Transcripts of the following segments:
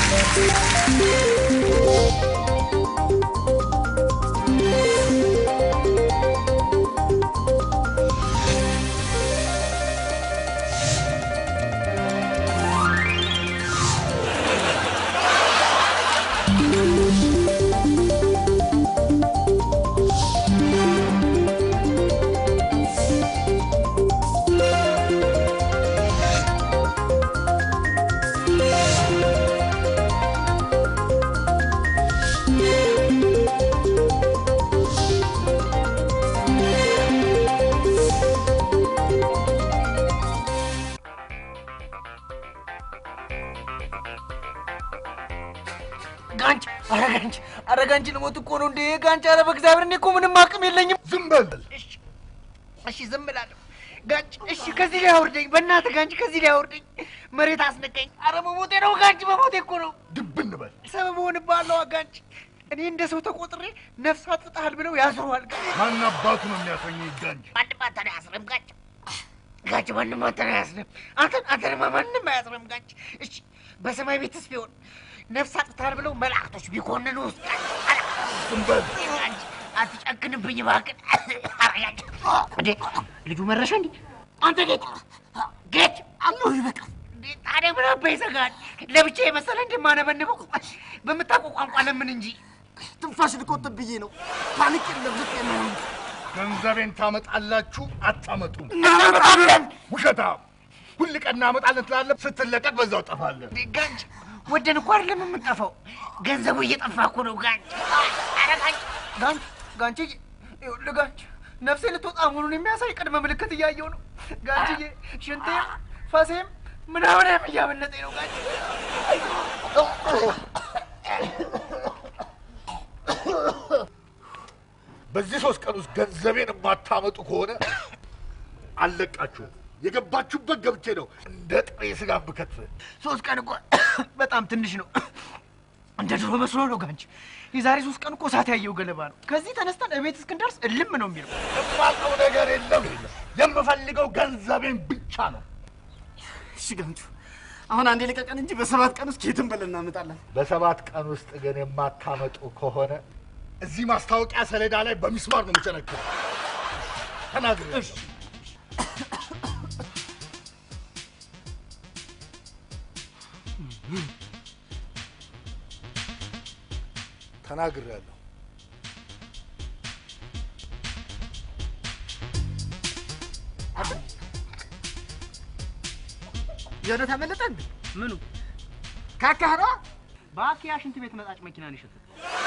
ጋንጭ ኧረ ጋንጭ ኧረ ጋንጭ ልሞት እኮ ነው እንዴ ጋንጭ ኧረ በእግዚአብሔር እኔ እኮ ምንም አቅም የለኝም ዝም በል እሺ ዝም እላለሁ ጋንጭ እሺ ከዚህ ላይ አውርደኝ በእናትህ ጋንጭ ከዚህ ላይ አውርደኝ መሬት አስነቀኝ ኧረ መሞቴ ነው ጋንጭ መሞቴ እኮ ነው ድብን በል ሰበብ ሆንብሃለሁ ጋንጭ እኔ እንደ ሰው ተቆጥሬ ነፍስ አጥፍተሃል ብለው ያስሩሃል ጋንጭ ማን አባቱ ነው የሚያሰኘ ጋንጭ ማንም አንተን አያስርም ጋንጭ ጋንጭ ማንም አንተን አያስርም አንተን አንተንማ ማንም አያስርም ጋንጭ እሺ በሰማይ ቤትስ ቢሆን ነፍስ አጥፍተሃል ብለው መላእክቶች ቢኮንኑ ውስጥ ዝም በል ጋንጭ አትጨክንብኝ እባክህ ኧረ ጋንጭ እንዴ ልጁ መረሻ እንዴ አንተ ጌት ጌት አለሁ ይበቃል እንዴ ታዲያ ምን አባ ይዘጋል ለብቻ የመሰለ እንደማነበንበው በምታውቀው ቋንቋ ለምን እንጂ ትንፋሽ ልቆጥብ ብዬ ነው። ፓኒክ የለም ልክ ነው። ገንዘቤን ታመጣላችሁ አታመጡም? እናመጣለን ውሸታም! ሁል ቀን እናመጣለን ትላለህ፣ ስትለቀቅ በዛው ጠፋለን። ጋንጭ ወደን እኮ አይደለም የምንጠፋው፣ ገንዘቡ እየጠፋ እኮ ነው ጋንጭ። ኧረ ጋንጭ ጋንጭ ጋንጭ ይኸውልህ ጋንጭ ነፍሴ ልትወጣ መሆኑን የሚያሳይ ቅድመ ምልክት እያየው ነው ጋንጭዬ። ሽንቴም ፈሴም ምናምንም እያመለጠኝ ነው ጋንጭ። በዚህ ሶስት ቀን ውስጥ ገንዘቤን የማታመጡ ከሆነ አልለቃችሁም። የገባችሁበት ገብቼ ነው እንደ ጥሬ ስጋ ብከትፍ። ሶስት ቀን እኮ በጣም ትንሽ ነው። እንደ ድሮ መስሎ ነው ጋንጭ። የዛሬ ሶስት ቀን እኮ እሳት ያየው ገለባ ነው። ከዚህ ተነስተን እቤት እስክንደርስ እልም ነው የሚለው። የማውቀው ነገር የለም። የምፈልገው ገንዘቤን ብቻ ነው። እሺ ጋንቹ፣ አሁን አንዴ ልቀቀን እንጂ በሰባት ቀን ውስጥ ከየትም በለን እናመጣለን። በሰባት ቀን ውስጥ ግን የማታመጡ ከሆነ እዚህ ማስታወቂያ ሰሌዳ ላይ በሚስማር ነው የምቸነክረው። ተናግሬ ተናግሬያለሁ። የእውነት አመለጠ እንዴ? ምኑ ካካህሯ በአኪያ ሽንት ቤት መጣጭ መኪና ነው የሸጠው።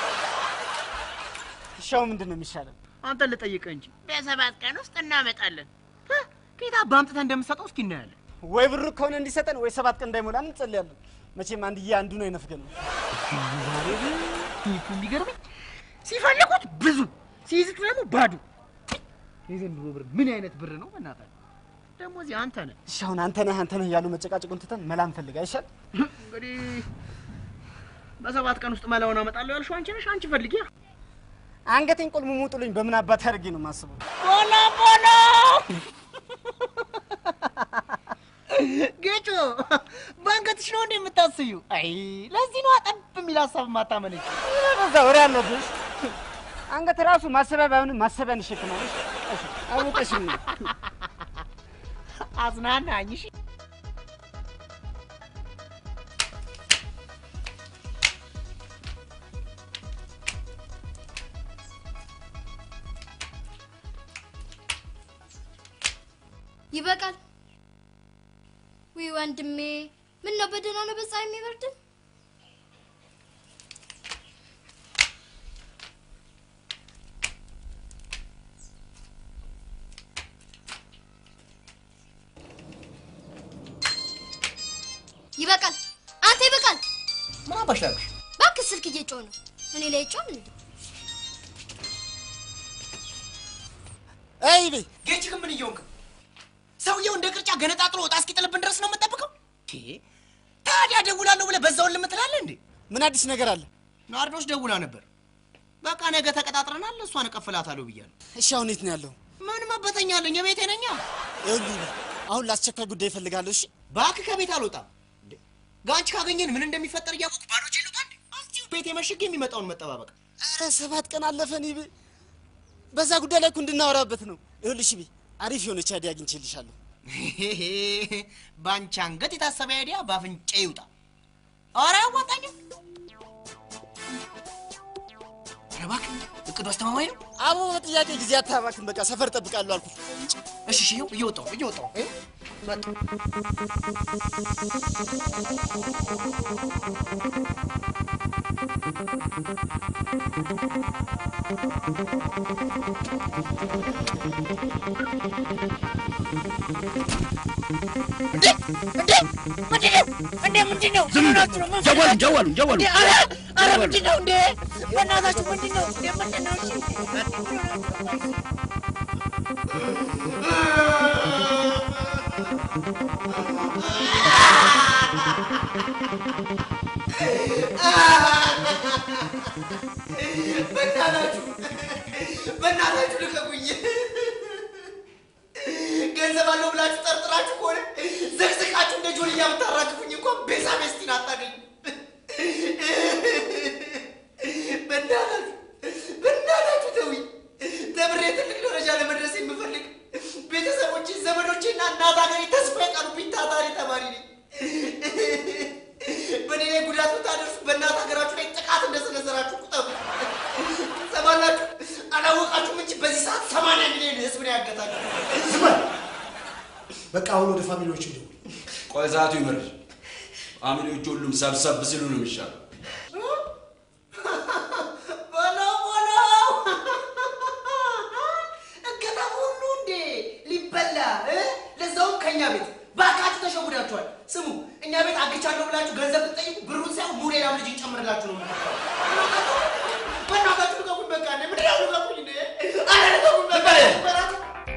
ሻው ምንድን ነው የሚሻለው? አንተን ልጠይቅህ እንጂ በሰባት ቀን ውስጥ እናመጣለን። ከየት አባ አምጥተህ እንደምትሰጠው እስኪ እናያለን። ወይ ብሩ ከሆነ እንዲሰጠን ወይ ሰባት ቀን እንዳይሞላን እንጸልያለን። መቼም አንድዬ አንዱ ነው የነፍገን ነው። ዛሬ ግን እኮ የሚገርመኝ ሲፈልጉት ብዙ ሲይዙት ደግሞ ባዶ። የዘንድሮ ብር ምን አይነት ብር ነው? በእናትህ ደግሞ እዚህ አንተ ነህ እሺ አሁን አንተ ነህ አንተ ነህ እያሉ መጨቃጨቁን ትተን መላ እንፈልግ አይሻል? እንግዲህ በሰባት ቀን ውስጥ መላውን አመጣለሁ ያልሽው አንቺ ነሽ። አንቺ ፈልጊያ። አንገቴን ቆልሙ ሙጡልኝ። በምን አባት አድርጌ ነው የማስበው? ቦሎ ቦሎ ጌጮ በአንገትሽ ነው እንደ የምታስዩ? አይ ለዚህ ነው አጠብ የሚል ሀሳብ ማታመነጭ። በዛ ወሬ አለብሽ። አንገት ራሱ ማሰቢያ ባይሆንም ማሰቢያን ይሸክማል። እሺ አውቀሽም ነው አዝናናኝ። እሺ ይበቃል። ውይ ወንድሜ፣ ምን ነው በደህና ነው በፀሐይ የሚበርድን? ይበቃል። አንተ ይበቃል። ምን አባሽ ላድርግሽ? እባክህ ስልክ እየጮህ ነው። እኔ ላይ ጮህ እንዴ? አይ ቤ ጌች ግን ምን እየሆንክ ነው? ሰውየው እንደ ቅርጫ ገነጣጥሎ ወጣ እስኪጥልብን ድረስ ነው የምንጠብቀው? ታዲያ ደውላለሁ ብለህ በዛውን ልምትላለህ እንዴ? ምን አዲስ ነገር አለ? ናርዶስ ደውላ ነበር። በቃ ነገ ተቀጣጥረናል፣ እሷን እቀፍላታለሁ ብያለሁ። እሺ አሁን የት ነው ያለው? ምን መበተኛ አለኝ? የቤቴ ነኛ። ይኸውልህ አሁን ለአስቸኳይ ጉዳይ እፈልጋለሁ። እሺ እባክህ ከቤት አልወጣም። እንዴ፣ ጋንች ካገኘን ምን እንደሚፈጠር እያወቅ ባዶ ችሉታ እንዴ? አስቲው ቤት የመሽግ የሚመጣውን መጠባበቅ። ኧረ ሰባት ቀን አለፈን ይብ በዛ ጉዳይ ላይ እኮ እንድናወራበት ነው። ይኸውልሽ ቢ አሪፍ የሆነች አይዲያ አግኝቼልሻለሁ። ባንቺ አንገት የታሰበ አይዲያ በአፍንጫ ይውጣ። ኧረ አያዋጣኝም። ኧረ እባክህ እቅዱ አስተማማኝ ነው። አቦ በጥያቄ ጊዜ አታባክን። በቃ ሰፈር ጠብቃለሁ አልኩ። እሺ እሺ፣ ይኸው እየወጣሁ ነው፣ እየወጣሁ ነው። ይኸው መጣሁ። እንዴ እንዴ ምንድን ነው እንዴ ምንድን ነው ምን ሆናችሁ ነው? ምን ጀዋሉ ጀዋሉ ጀዋሉ እንዴ ኧረ ኧረ ምንድን ነው እንዴ በእናታችሁ ምንድን ነው እንዴ ምንድን ነው እሺ በእናታችሁ በእናታችሁ ልቀቁኝ። ገንዘብ አለው ብላችሁ ጠርጥራችሁ ከሆነ ዘቅዝቃችሁ እንደ ጆልያ የምታራግፉኝ እንኳን ቤዛ ቤስቲን አታገኙ። በእናታችሁ በእናታችሁ ተውኝ። ተምሬ ትልቅ ደረጃ ለመድረስ የምፈልግ ቤተሰቦቼ፣ ዘመዶቼና እናት ሀገሬ ተስፋ የጣሉብኝ ታታሪ ተማሪ ነኝ። በእኔ ላይ ጉዳት ብታደርሱ በእናት ሀገራችሁ ላይ ጥቃት እንደሰነዘራችሁ ቁጠሩ። ሰማላችሁ? አላወቃችሁም እንጂ በዚህ ሰዓት ሰማንያ ሚሊዮን ህዝብ ነው ያገታችሁ። ዝም በል። በቃ አሁን ወደ ፋሚሊዎች ደውል። ቆይ ሰዓቱ ይመርሽ። ፋሚሊዎቹ ሁሉም ሰብሰብ ሲሉ ነው የሚሻለው። በለው በለው እገታ ሁሉ እንዴ ሊበላ እ? ለዛውም ከእኛ ቤት ባካችሁ ተሸጉዳችኋል። ስሙ እኛ ቤት አግቻለሁ ብላችሁ ገንዘብ ብትጠይቁ ብሩን ሳይሆን ሙሉ ሌላም ልጅ እንጨምርላችሁ ነው። በእናታችሁ ልቀቁኝ፣ በቃ እንዴ ምንድን ነው ልቀቁኝ እንዴ! ኧረ ልቀቁኝ በቃ በእናትህ።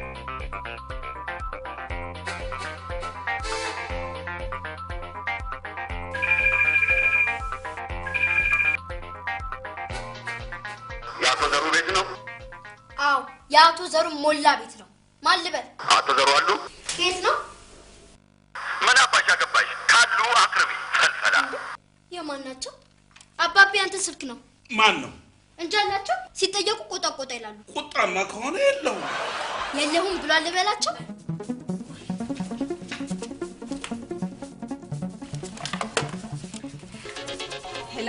የአቶ ዘሩ ቤት ነው። አዎ የአቶ ዘሩ ሞላ ቤት ነው። ማን ልበል? አቶ ዘሩ አሉ? ከየት ነው? ምን አባሽ አገባሽ? ካሉ አቅርቢ። ፈልፈላ የማን ናቸው? አባቤ አንተ ስልክ ነው ማን ነው? እንጂ አላቸው። ሲጠየቁ ቆጣ ቆጣ ይላሉ። ቁጣማ ከሆነ የለውም። የለሁም ብሏል ልበላቸው። ሄሎ፣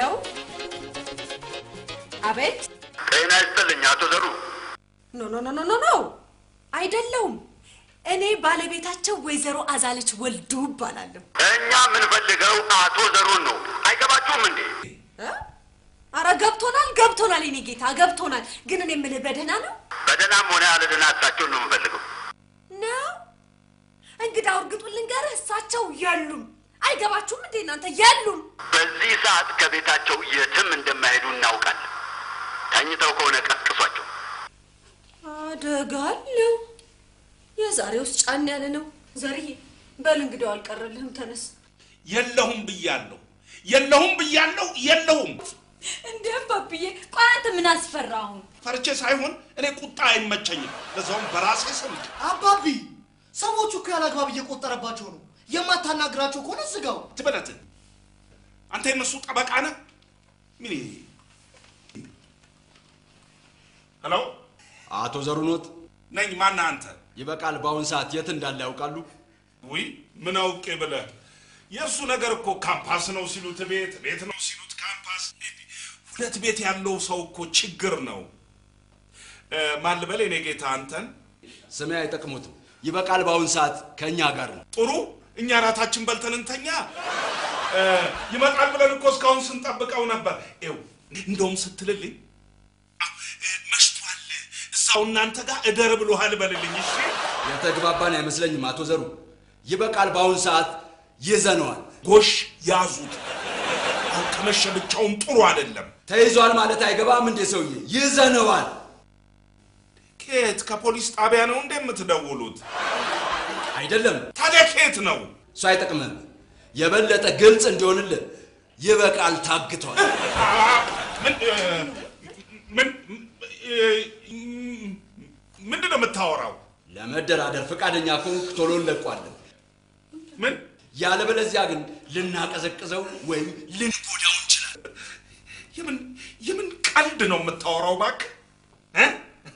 አቤት። ጤና ይስጥልኝ አቶ ዘሩ። ኖ ኖ ኖ ኖ ኖ ኖ አይደለውም። እኔ ባለቤታቸው ወይዘሮ አዛለች ወልዱ እባላለሁ። እኛ የምንፈልገው አቶ ዘሩን ነው። አይገባችሁም እንዴ? እ? አረ ገብቶናል፣ ገብቶናል፣ የኔ ጌታ ገብቶናል። ግን እኔ የምልህ በደህና ነው በደህናም ሆነ ያለ ደህና እሳቸውን ነው የምንፈልገው። ነው? እንግዳ እርግጡን ልንገርህ፣ እሳቸው የሉም። አይገባችሁም እንዴ እናንተ? የሉም። በዚህ ሰዓት ከቤታቸው የትም እንደማይሄዱ እናውቃለን። ተኝተው ከሆነ ቀስቅሷቸው። አደጋለሁ። የዛሬውስ ጫን ያለ ነው። ዘርዬ በል እንግዳው አልቀረልህም፣ ተነስ። የለሁም ብያለሁ፣ የለሁም ብያለሁ፣ የለሁም። እንዴ ባብዬ፣ ቆይ አንተ ምን አስፈራ አሁን? ፈርቼ ሳይሆን እኔ ቁጣ አይመቸኝም። ለዛውም በራሴ ስም አባቢ ሰዎቹ እኮ ያላግባብ እየቆጠረባቸው ነው። የማታናግራቸው ከሆነ ዝጋው። ትበለት አንተ የነሱ ጠበቃ ነህ? ምን ሄሎ አቶ ዘሩኖት ነኝ። ማነህ አንተ? ይበቃል። በአሁን ሰዓት የት እንዳለ ያውቃሉ? ውይ ምን አውቄ ብለህ የእሱ ነገር እኮ ካምፓስ ነው ሲሉት ቤት፣ ቤት ነው ሲሉት ካምፓስ። ሁለት ቤት ያለው ሰው እኮ ችግር ነው። እ፣ ማን ልበል የኔ ጌታ አንተን? ስሜ አይጠቅሙትም። ይበቃል። በአሁን ሰዓት ከእኛ ጋር ነው። ጥሩ እኛ ራታችን በልተን እንተኛ። እ፣ ይመጣል ብለን እኮ እስካሁን ስንጠብቀው ነበር። ይኸው እንደውም ስትልልኝ አዎ፣ እ፣ መሽቷል፣ እዛው እናንተ ጋር እደር ብሎሃል በልልኝ። እሺ የተግባባን አይመስለኝም አቶ ዘሩ። ይበቃል። በአሁን ሰዓት ይዘነዋል። ጎሽ ያዙት። አሁን ከመሸ ብቻውን ጥሩ አይደለም። ተይዟል ማለት አይገባም እንዴ ሰውዬ? ይዘነዋል። ከየት ከፖሊስ ጣቢያ ነው እንደ የምትደውሉት? አይደለም ታዲያ ከየት ነው? እሱ አይጠቅምህም። የበለጠ ግልጽ እንዲሆንልህ ይበቃል ታግቷል። አ፣ ምን እ፣ ምን እ፣ ምንድን ነው የምታወራው? ለመደራደር ፈቃደኛ ከሆንክ ቶሎ እንለቋለን። ምን ያለበለዚያ ግን ልናቀዘቅዘው ወይም ልንጎዳው እንችላለን። የምን የምን ቀልድ ነው የምታወራው? እባክህ እ?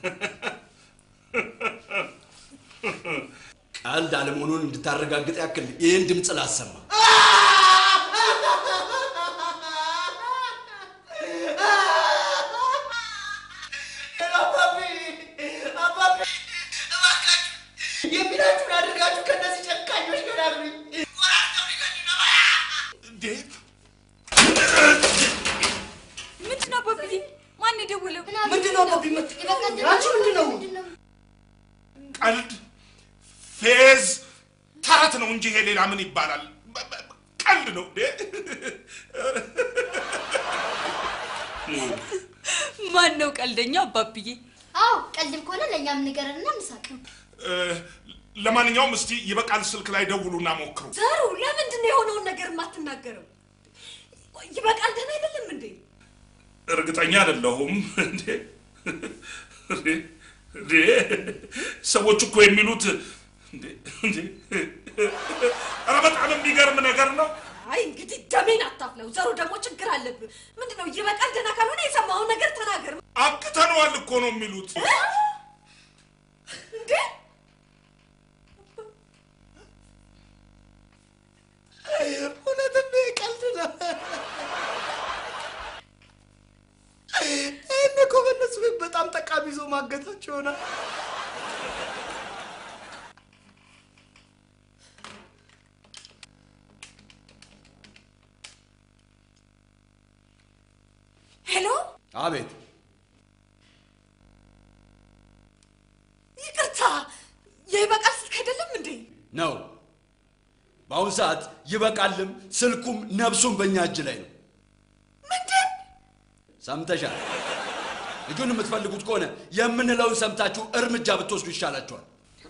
ቀልድ አለመሆኑን እንድታረጋግጥ ያክል ይህን ድምፅ ላሰማ። አባቢ አባቢ እባካችሁ የሚላችሁን አድርጋችሁ ከእነዚህ ጨካኞች ገላግሉኝ። ቆራርጠው ሊገሉኝ ነው። እንዴት ምንድን ነው አባብዬ? ማን የደወለው? ምንድን ነው አባቢ? አንቺ ምንድን ነው? ቀልድ፣ ፌዝ፣ ተረት ነው እንጂ ይሄ ሌላ ምን ይባላል? በ- በ- ቀልድ ነው እንዴ? ማን ነው ቀልደኛው አባብዬ? አዎ ቀልድም ከሆነ ለእኛም ንገረንና እንሳቅ። እ፣ ለማንኛውም እስቲ ይበቃል ስልክ ላይ ደውሉና ሞክሩ። ዘሩ ለምንድን ነው የሆነውን ነገር የማትናገረው? ይበቃል ደህና አይደለም እንዴ? እርግጠኛ አይደለሁም። እንዴ እንዴ እንዴ ሰዎች እኮ የሚሉት እንዴ እንዴ ኧረ በጣም የሚገርም ነገር ነው። አይ እንግዲህ ደሜን አታፍለው። ዘሩ ደግሞ ችግር አለብህ። ምንድን ነው ይበቃል ደህና ካልሆነ የሰማውን ነገር ተናገር። አክተነዋል እኮ ነው የሚሉት። እንዴ እውነትም ይሄ ቀልድ ነው። ይህን እኮ በእነሱ ቤት በጣም ጠቃሚ ይዞ ማገታቸው ይሆናል። ሄሎ፣ አቤት ይቅርታ የይበቃል ስልክ አይደለም እንዴ? ነው። በአሁኑ ሰዓት ይበቃልም ስልኩም ነብሱም በእኛ እጅ ላይ ነው። ምንድን ሰምተሻል? ልጁን የምትፈልጉት ከሆነ የምንለውን ሰምታችሁ እርምጃ ብትወስዱ ይሻላችኋል።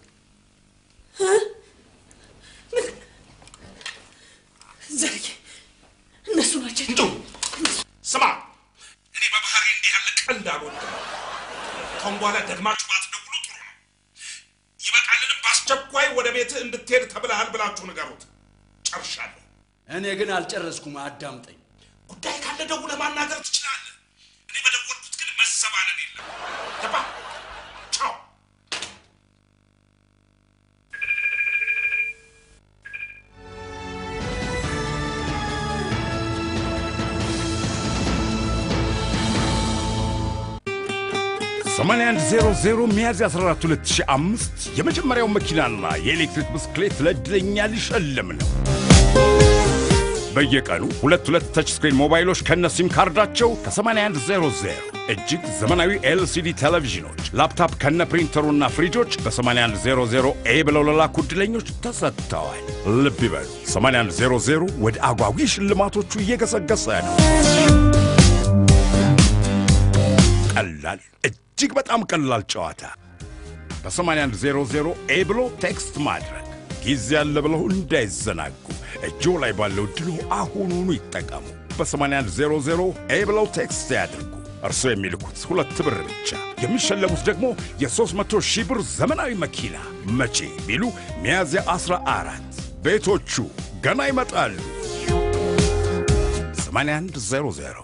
ዘርዬ እነሱ ናቸው። እንጡ ስማ፣ እኔ በባህሪ እንዲህ ያለ ቀልድ አልወድም። ካሁን በኋላ ደግማችሁ ባትደውሉ ጥሩ ነው። ይበቃልንም በአስቸኳይ ወደ ቤትህ እንድትሄድ ተብለሃል ብላችሁ ንገሩት። ጨርሻለሁ። እኔ ግን አልጨረስኩም። አዳምጠኝ። ጉዳይ ካለ ደውለህ ማናገር ትችላለህ። እኔ በደወልኩት ግን መሰባለል የለም። ገባ? ቻው። ሰማንያ አንድ ዜሮ ዜሮ ሚያዝያ 14 2005 የመጀመሪያው መኪናና የኤሌክትሪክ ብስክሌት ለዕድለኛ ሊሸልም ነው። በየቀኑ ሁለት ሁለት ተች ስክሪን ሞባይሎች ከነ ሲም ካርዳቸው ከ8100 እጅግ ዘመናዊ ኤልሲዲ ቴሌቪዥኖች፣ ላፕታፕ ከነ ፕሪንተሩና ፍሪጆች በ8100 ኤ ብለው ለላኩ ዕድለኞች ተሰጥተዋል። ልብ ይበሉ 8100 ወደ አጓጊ ሽልማቶቹ እየገሰገሰ ነው። ቀላል እጅግ በጣም ቀላል ጨዋታ በ8100 ኤ ብሎ ቴክስት ማድረግ ጊዜ ያለ ብለው እንዳይዘናጉ እጆ ላይ ባለው ድሎ አሁኑኑ ይጠቀሙ። በ8100 ኤ ብለው ቴክስት ያድርጉ። እርሶ የሚልኩት ሁለት ብር ብቻ፣ የሚሸለሙት ደግሞ የ300 ሺህ ብር ዘመናዊ መኪና። መቼ ቢሉ ሚያዝያ 14 ቤቶቹ ገና ይመጣሉ። 8100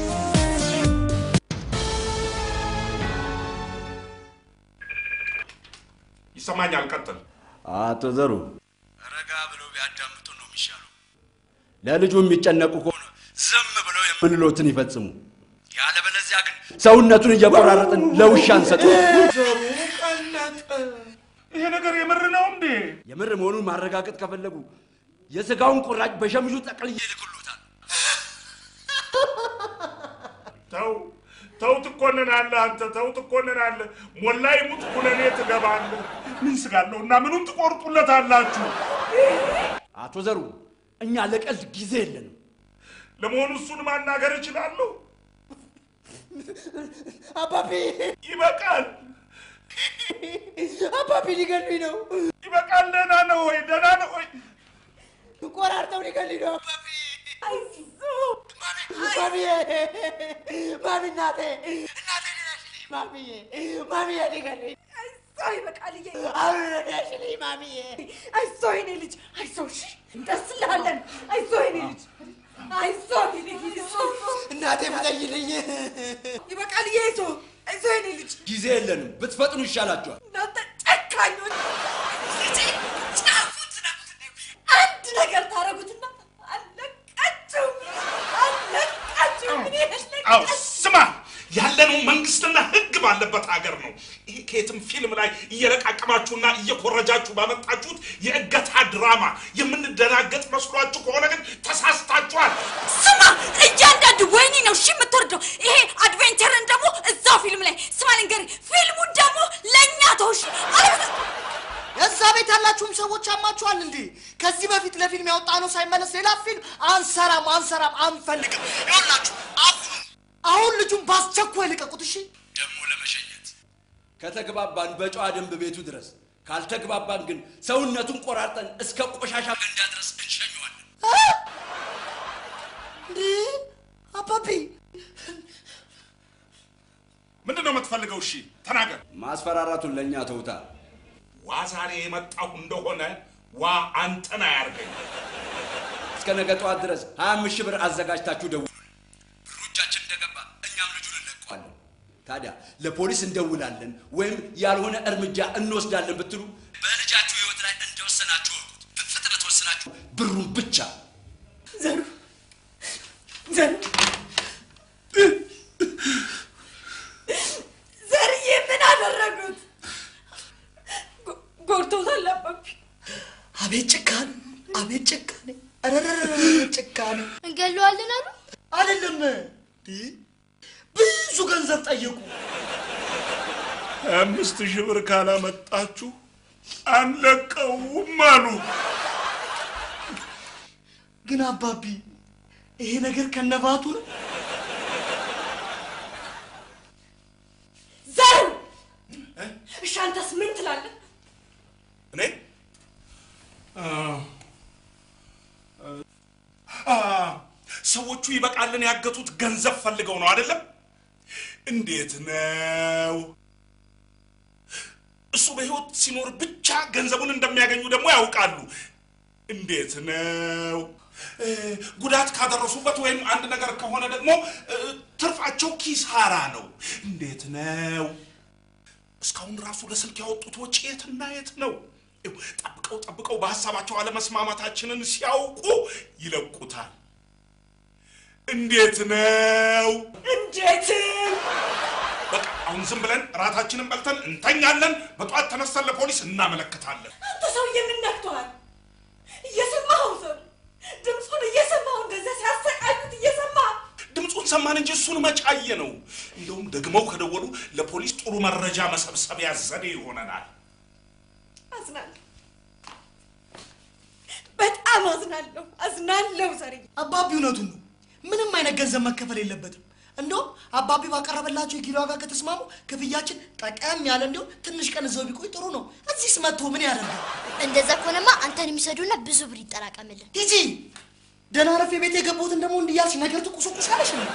ይሰማኛል። ቀጥል። አቶ ዘሩ ረጋ ብለው ቢያዳምጡ ነው የሚሻለው። ለልጁ የሚጨነቁ ከሆነ ዝም ብለው የምንሎትን ይፈጽሙ። ያለበለዚያ ግን ሰውነቱን እየቆራረጥን ለውሻ እንሰጠው። ዘሩ ቀለጠ። ይሄ ነገር የምር ነው እንዴ? የምር መሆኑን ማረጋገጥ ከፈለጉ የስጋውን ቁራጭ በሸምሹ ጠቅልዬ ይልክሎታል። ተው ተው፣ ትኮንናለህ አንተ። ተው ትኮንናለህ። ሞላ ይሙት ኩነኔ ትገባለህ። ምን ስጋለሁ እና ምኑን ትቆርጡለታላችሁ? አቶ ዘሩ እኛ ለቀልድ ጊዜ የለንም። ለመሆኑ እሱን ማናገር እችላለሁ? አባቢ ይበቃል፣ አባቢ ሊገሉኝ ነው። ይበቃል። ደህና ነው ወይ? ደህና ነው ወይ? ቆራርጠው ሊገሉኝ ነው። አባቢ ማሚዬ፣ ማሚ እናቴ፣ እናቴ ድረሽልኝ ማሚዬ፣ ማሚዬ ሊገሉኝ አይዞህ ይበቃልዬ፣ አሁን ድረሽልኝ ማሚዬ። አይዞህ የኔ ልጅ አይዞህ። እሺ እንደስላለን። አይዞህ የኔ ልጅ አይዞህ የኔ ልጅ እናቴ ብለይልኝ። ይበቃል። አይዞህ አይዞህ የኔ ልጅ ጊዜ የለንም። ብትፈጥኑ ይሻላችኋል። እናንተ ጨካኞች ልጄ ጫፉን ትነኩትና አንድ ነገር ታረጉትና አለቃችሁም አለቃችሁም እኔ አዎ ስማ፣ ያለነው መንግስትና ህግ ባለበት ሀገር ነው። ይሄ ከየትም ፊልም ላይ እየለቃቀማችሁና እየኮረጃችሁ ባመጣችሁት የእገታ ድራማ የምንደናገጥ መስሏችሁ ከሆነ ግን ተሳስታችኋል። ስማ፣ እያንዳንዱ ወይኔ ነው እሺ የምትወርደው። ይሄ አድቬንቸርን ደግሞ እዛው ፊልም ላይ ስማ፣ ልንገርህ፣ ፊልሙን ደግሞ ለእኛ ተውሽ። እዛ ቤት ያላችሁም ሰዎች አማችኋል እንዴ? ከዚህ በፊት ለፊልም ያወጣ ነው ሳይመለስ ሌላ ፊልም አንሰራም፣ አንሰራም፣ አንፈልግም። ይኸውላችሁ አሁን አሁን ልጁን በአስቸኳይ ልቀቁት። እሺ ደግሞ ለመሸኘት ከተግባባን በጨዋ ደንብ ቤቱ ድረስ፣ ካልተግባባን ግን ሰውነቱን ቆራርጠን እስከ ቆሻሻ ገንዳ ድረስ እንሸኘዋለን። እንዴ አባቢ ምንድን ነው የምትፈልገው? እሺ ተናገር። ማስፈራራቱን ለእኛ ተውታ። ዋ ዛሬ የመጣሁ እንደሆነ ዋ አንተን አያርገኝ። እስከ ነገ ጠዋት ድረስ ሀያ አምስት ሺህ ብር አዘጋጅታችሁ ደውሉ። ብሩ እጃችን እንደገባ እኛም ልጁን እንለቀዋለን። ታዲያ ለፖሊስ እንደውላለን ወይም ያልሆነ እርምጃ እንወስዳለን ብትሉ በልጃችሁ ህይወት ላይ እንደወሰናችሁ ወቁት። በፍጥነት ወስናችሁ ብሩን ብቻ ዘሩ ዘሩ ዘርዬ ምን አደረጉት? ጎ- ጎድተውታል አባቢ። አቤት ጭካኔ፣ አቤት ጭካኔ፣ ረረረረ ጭካኔ። እንገለዋለን አሉ። አይደለም እንዴ? ብዙ ገንዘብ ጠየቁ። አምስት ሺህ ብር ካላመጣችሁ አንለቀውም አሉ። ግን አባቢ ይሄ ነገር ከነባቱ ነው። ዘሩ እሺ፣ አንተስ ምን ትላለህ? እኔ አ፣ ሰዎቹ ይበቃልን ያገቱት ገንዘብ ፈልገው ነው አይደለም? እንዴት ነው? እሱ በህይወት ሲኖር ብቻ ገንዘቡን እንደሚያገኙ ደግሞ ያውቃሉ። እንዴት ነው? እ፣ ጉዳት ካደረሱበት ወይም አንድ ነገር ከሆነ ደግሞ እ፣ ትርፋቸው ኪሳራ ነው። እንዴት ነው? እስካሁን ራሱ ለስልክ ያወጡት ወጪ የትና የት ነው? ይኸው ጠብቀው ጠብቀው በሀሳባቸው አለመስማማታችንን ሲያውቁ ይለቁታል። እንዴት ነው? እንዴት በቃ አሁን ዝም ብለን ራታችንን በልተን እንተኛለን። በጠዋት ተነስተን ለፖሊስ እናመለክታለን። አንተ ሰውዬ ምን ነክቶሃል? እየሰማኸው ዘሩ ድምፁን እየሰማኸው እንደዚያ ሲያሰቃዩት እየሰማህ ድምፁን ሰማን እንጂ እሱን መጫየ ነው። እንደውም ደግመው ከደወሉ ለፖሊስ ጥሩ መረጃ መሰብሰቢያ ዘዴ ይሆነናል። አዝናለሁ፣ በጣም አዝናለሁ፣ አዝናለሁ ዘርዬ። አባቢ እውነቱን ነው። ምንም አይነት ገንዘብ መከፈል የለበትም። እንደውም አባቢ ባቀረበላቸው የኪሎ ዋጋ ከተስማሙ ክፍያችን ጠቀም ያለ እንዲሁም ትንሽ ቀን እዛው ቢቆይ ጥሩ ነው። እዚህስ መጥቶ ምን ያደርጋል? እንደዛ ከሆነማ አንተን የሚሰዱና ብዙ ብር ይጠራቀምልን። ሂጂ ደህና ረፌ ቤት የገቡትን ደግሞ እንዲያልሽ ነገር ትቁሱቁሳለሽ ነው።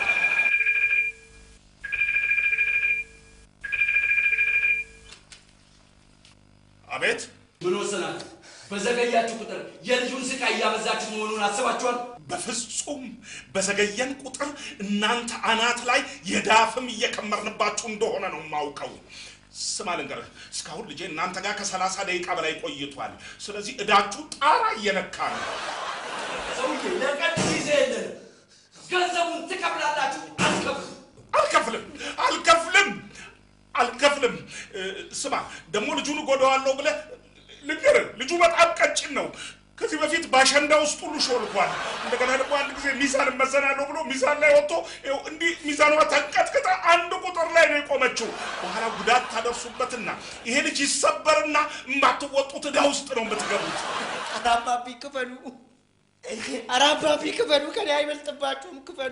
አቤት ምን ወሰናችሁ? በዘገያችሁ ቁጥር የልጁን ስቃይ እያበዛችሁ መሆኑን አስባችኋል? በፍጹም በዘገየን ቁጥር እናንተ አናት ላይ የዳፍም እየከመርንባችሁ እንደሆነ ነው የማውቀው። ስማ ልንገርህ፣ እስካሁን ልጄ እናንተ ጋር ከሰላሳ ደቂቃ በላይ ቆይቷል። ስለዚህ እዳችሁ ጣራ እየነካ ነው። ሰውዬ ለቀድ ጊዜ የለንም። ገንዘቡን ትከፍላላችሁ። አትከፍሉ። አልከፍልም አልከፍልም አልከፍልም። እ፣ ስማ ደግሞ ልጁን እጎዳዋለሁ ብለህ ልንገርህ፣ ልጁ በጣም ቀጭን ነው። ከዚህ በፊት በአሸንዳ ውስጥ ሁሉ ሾልኳል። እንደገና ደግሞ አንድ ጊዜ ሚዛን እመዘናለሁ ብሎ ሚዛን ላይ ወጥቶ ይኸው እንዲህ ሚዛኗ ተንቀጥቅጣ አንድ ቁጥር ላይ ነው የቆመችው። በኋላ ጉዳት ታደርሱበትና ይሄ ልጅ ይሰበርና የማትወጡት ዕዳ ውስጥ ነው የምትገቡት። ኧረ አባቢ ክፈሉ፣ ኧረ አባቢ ክፈሉ፣ ከኔ አይበልጥባችሁም፣ ክፈሉ።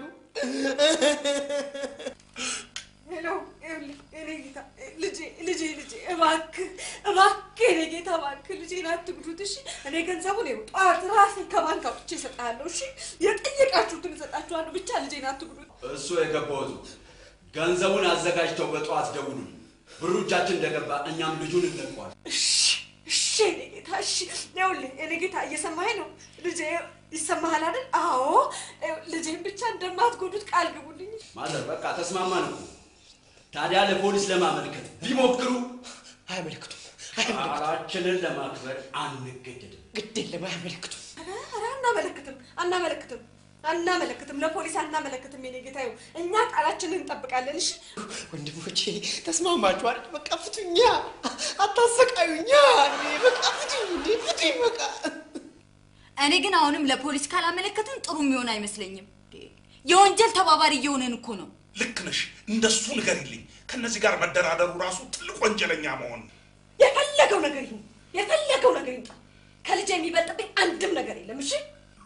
ሄሎ፣ ይኸውልህ የኔ ጌታ ልጄ ልጄ ልጄ እባክህ እባክህ የኔ ጌታ እባክህ ልጄን አትጉዱት እሺ። እኔ ገንዘቡን ይኸው ጠዋት ራሴ ከባንክ አውጥቼ እሰጥሃለሁ እሺ። የጠየቃችሁትን እሰጣችኋለሁ፣ ብቻ ልጄን አትጉዱት። እሱ የገባውቱ ገንዘቡን አዘጋጅተው በጠዋት ደውሉ። ብሩ እጃችን እንደገባ እኛም ልጁን እንለቀዋል። እሺ እሺ የኔ ጌታ እሺ። ይኸውልህ የኔ ጌታ እየሰማኸኝ ነው? ልጄ ይሰማሃል አይደል? አዎ ይኸው ልጄን ብቻ እንደማትጎዱት ቃል ግቡልኝ። ማዘር በቃ ተስማማን እኮ። ታዲያ ለፖሊስ ለማመልከት ቢሞክሩ አያመለክቱም። ቃላችንን ለማክበር አንገደድም። ግድ የለም አያመለክቱም። ኧረ አናመለክትም፣ አናመለክትም፣ አናመለክትም። ለፖሊስ አናመለክትም። የኔ ጌታ ይኸው እኛ ቃላችንን እንጠብቃለን። እሺ ወንድሞቼ ተስማማችሁ አይደል? በቃ ፍቱኛ፣ አታሰቃዩኛ። እኔ በቃ ፍቱኝ፣ እንዴ ፍቱኝ በቃ። እኔ ግን አሁንም ለፖሊስ ካላመለከትን ጥሩ የሚሆን አይመስለኝም። የወንጀል ተባባሪ እየሆነን እኮ ነው። ልክ ነሽ። እንደሱ ንገሪልኝ። ከነዚህ ጋር መደራደሩ ራሱ ትልቅ ወንጀለኛ መሆን ነው። የፈለገው ነገር ይሁን፣ የፈለገው ነገር ይምጣ። ከልጄ የሚበልጥብኝ አንድም ነገር የለም። እሺ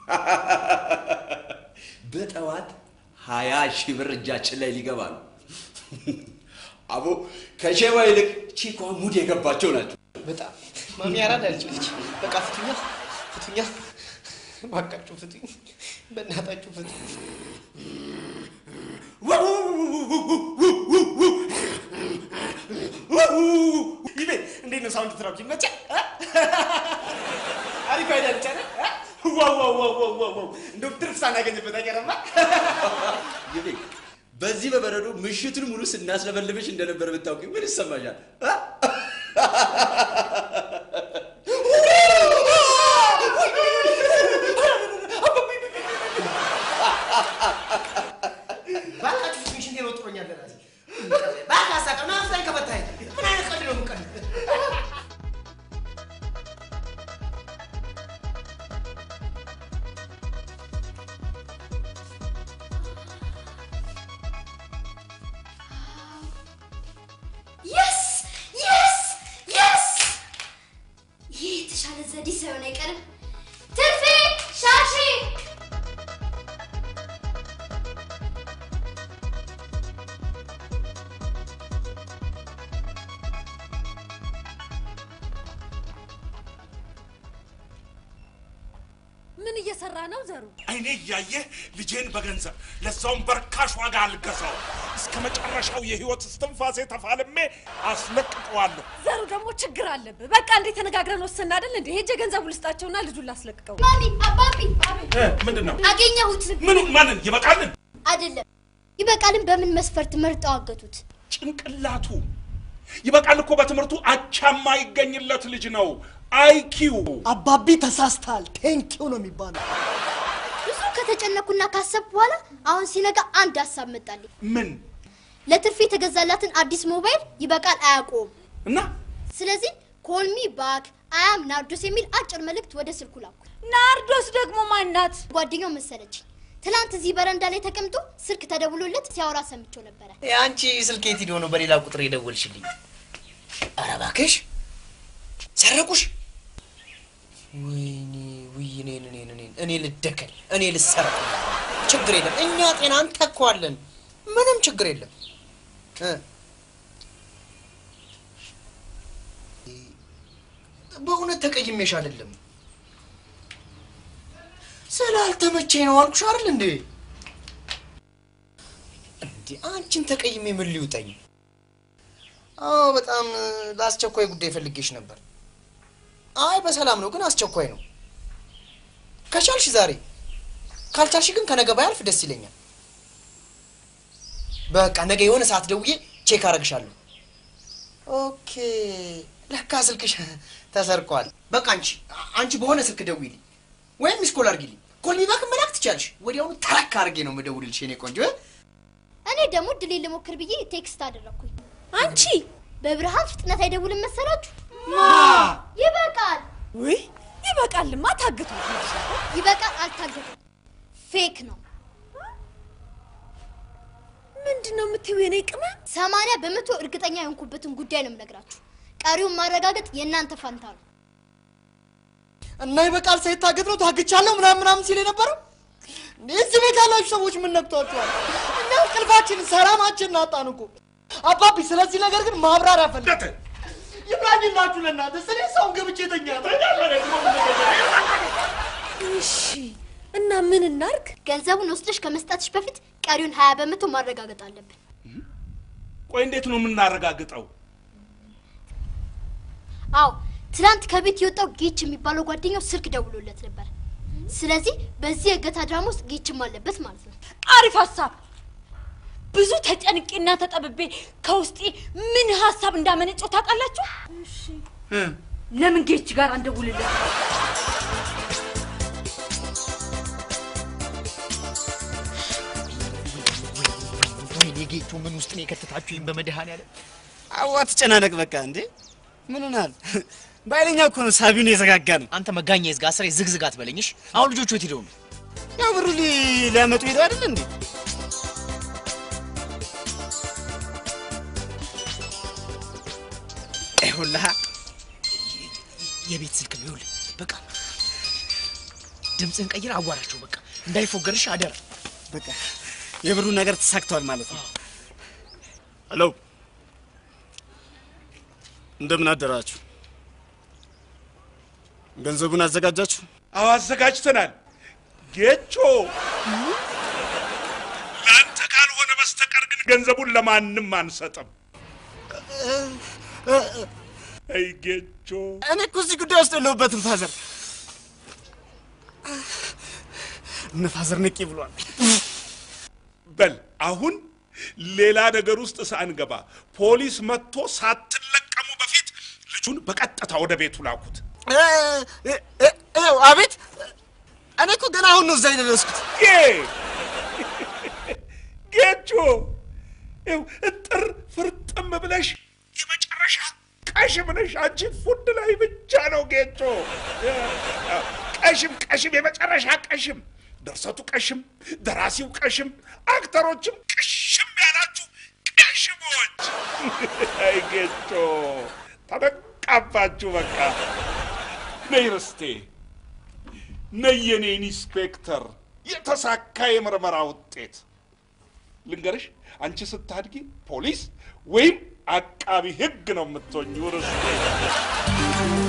በጠዋት ሀያ ሺህ ብር እጃችን ላይ ሊገባ ነው። አቦ ከሼባ ይልቅ ቺኳ ሙድ የገባቸው ናቸው። በጣም ማሚ አራዳ ልጅ ነች። በቃ ፍቱኛ፣ ፍቱኛ፣ እባካችሁ ፍቱኝ፣ በእናታችሁ ፍቱኝ። ይቤ እንዴት ነው ሳውንድ ትራክ ይመቻ? አሪፍ አይደል? ቻለ ዋው ዋው ዋው ዋው ዋው ዋው እንደው ትርፍ ሳናገኝበት አይቀርማ። ይቤ በዚህ በበረዶ ምሽቱን ሙሉ ስናስለበልብሽ እንደነበር ብታውቂ ምን ይሰማሻል? አ? ባካችሁ ፍቱኝ፣ ሽንቴን ወጥሮኛል ለራሴ። እባክህ አሳቀው፣ ና ፍታኝ ከፈታኝ። ምን አይነት ቀልድ ነው የምትቀልድ? የስ የስ የስ ይህ የተሻለ ዘዴ ሳይሆን አይቀርም። ትርፌ ሻሺ ምን እየሰራ ነው ዘሩ? አይኔ እያየ ልጄን በገንዘብ ለዛውም በርካሽ ዋጋ አልገዛው። እስከ መጨረሻው የህይወት እስትንፋሴ ተፋልሜ አስለቅቀዋለሁ። ዘሩ ደግሞ ችግር አለብህ። በቃ እንዴት ተነጋግረን ወሰን አይደል እንዴ? ሄጄ ገንዘቡ ልስጣቸውና ልጁን ላስለቅቀው። ማሚ አባቢ ምንድን ነው አገኘሁት። ምኑን? ማንን? ይበቃልን? አይደለም ይበቃልን። በምን መስፈርት መርጠው አገቱት? ጭንቅላቱ ይበቃል እኮ በትምህርቱ አቻማ ይገኝለት ልጅ ነው። አይኪው አባቢ ተሳስተሃል። ቴንኪው ነው የሚባለው። ብዙ ከተጨነኩና ካሰብኩ በኋላ አሁን ሲነጋ አንድ ሀሳብ መጣልኝ። ምን ለትርፍ የተገዛላትን አዲስ ሞባይል ይበቃል አያውቀውም እና ስለዚህ ኮልሚ ባክ አያም ናርዶስ የሚል አጭር መልእክት ወደ ስልኩ ላኩ። ናርዶስ ደግሞ ማናት? ጓደኛው መሰለችኝ። ትናንት እዚህ በረንዳ ላይ ተቀምጦ ስልክ ተደውሎለት ሲያወራ ሰምቼው ነበረ። የአንቺ ስልክ የት ሄዶ ነው በሌላ ቁጥር የደወልሽልኝ? ኧረ እባክሽ ሰረቁሽ? ወይኔ ውይ፣ እኔን እኔን እኔን እኔ ልደከል እኔ ልሰረቅ። ችግር የለም እኛ ጤና እንተኳለን። ምንም ችግር የለም እ በእውነት ተቀይሜሽ አይደለም ስላልተመቸኝ ነው አልኩሽ አይደል እንዴ? እንዴ አንቺን ተቀይሜ ምን ሊውጠኝ? አዎ በጣም ለአስቸኳይ ጉዳይ ፈልጌሽ ነበር። አይ በሰላም ነው ግን አስቸኳይ ነው። ከቻልሽ ዛሬ፣ ካልቻልሽ ግን ከነገ ባያልፍ ደስ ይለኛል። በቃ ነገ የሆነ ሰዓት ደውዬ ቼክ አረግሻለሁ። ኦኬ ለካ ስልክሽ ተሰርቋል። በቃ አንቺ አንቺ በሆነ ስልክ ደውይልኝ ወይም ሚስኮል አድርጊልኝ። ኮል ባክ መላክ ትቻለሽ። ወዲያውኑ ተረክ አድርጌ ነው የምደውልልሽ የኔ ቆንጆ። እኔ ደግሞ ድሌ ልሞክር ብዬ ቴክስት አደረግኩኝ። አንቺ በብርሃን ፍጥነት አይደውልም መሰላችሁ? ይበቃል ውይ ይበቃልማ፣ ታግቶ ይበቃል። አልታገተም፣ ፌክ ነው። ምንድን ነው የምትይው? የኔ ቅመም ሰማንያ በመቶ እርግጠኛ የሆንኩበትን ጉዳይ ነው የምነግራችሁ። ቀሪውን ማረጋገጥ የእናንተ ፋንታ ነው። እና ይበቃል ሳይታገት ነው ታግቻለሁ ምናምን ምናምን ሲል የነበረው እዚህ ቤት ያላችሁ ሰዎች ምን ነክቷችኋል? እኛ እንቅልፋችን ሰላማችን አጣን እኮ አባቢ። ስለዚህ ነገር ግን ማብራሪያ ፈልግ ይብላኝላችሁ ለእናንተ ስለ ሰውን ገብቼ ተኛ እሺ እና ምን እናርግ? ገንዘቡን ወስደሽ ከመስጠትሽ በፊት ቀሪውን ሀያ በመቶ ማረጋገጥ አለብን። ቆይ እንዴት ነው የምናረጋግጠው? አዎ ትናንት ከቤት የወጣው ጌች የሚባለው ጓደኛው ስልክ ደውሎለት ነበር። ስለዚህ በዚህ የእገታ ድራማ ውስጥ ጌችም አለበት ማለት ነው። አሪፍ ሀሳብ። ብዙ ተጨንቄና ተጠብቤ ከውስጤ ምን ሀሳብ እንዳመነጨው ታውቃላችሁ? ለምን ጌች ጋር አንደውልለት? ወይኔ ጌቱ ምን ውስጥ ነው የከተታችሁኝ? በመድኃኔዓለም አዋ ትጨናነቅ በቃ እንዴ ምን ሆናል? በኃይለኛ እኮ ነው ሳቢውን የዘጋጋ ነው። አንተ መጋኛ ይዝጋ ስሬ ዝግዝግ አትበለኝሽ። አሁን ልጆቹ የት ሄደው ነው? ያው ብሩ ሊ- ሊያመጡ ሄደው አይደል እንዴ? ይኸውልህ የቤት ስልክ ነው። ይኸውልህ በቃ ድምፅህን ቀይር፣ አዋራቸው በቃ እንዳይፎገርሽ አደራ። በቃ የብሩ ነገር ተሳክቷል ማለት ነው። ሄሎ እንደምን አደራችሁ? ገንዘቡን አዘጋጃችሁ? አዎ አዘጋጅተናል። ጌቾ ለአንተ ካልሆነ በስተቀር ግን ገንዘቡን ለማንም አንሰጥም። አይ ጌቾ እኔ እኮ እዚህ ጉዳይ ውስጥ የለሁበትም ፋዘር። እነ ፋዘር ንቄ ብሏል። በል አሁን ሌላ ነገር ውስጥ ሳንገባ ፖሊስ መጥቶ ሳትለቀሙ በፊት ልጁን በቀጥታ ወደ ቤቱ ላኩት። እ- እ- እ- ይኸው አቤት። እኔ እኮ ገና አሁን ነው እዛ የደረስኩት። ጌ ጌቾ ይኸው እጥር ፍርጥም ብለሽ የመጨረሻ ቀሽም ነሽ። አንቺ ፉድ ላይ ብቻ ነው ጌቾ። ቀሽም ቀሽም፣ የመጨረሻ ቀሽም፣ ድርሰቱ ቀሽም፣ ደራሲው ቀሽም፣ አክተሮችም ቀሽም ያላችሁ ቀሽሞች። አይ ጌቾ ተነቃባችሁ። በቃ ነይ ርስቴ፣ ነይ የኔ ኢንስፔክተር፣ የተሳካ የምርመራ ውጤት ልንገርሽ። አንቺ ስታድጊ ፖሊስ ወይም አቃቢ ሕግ ነው የምትሆኚው ርስቴ።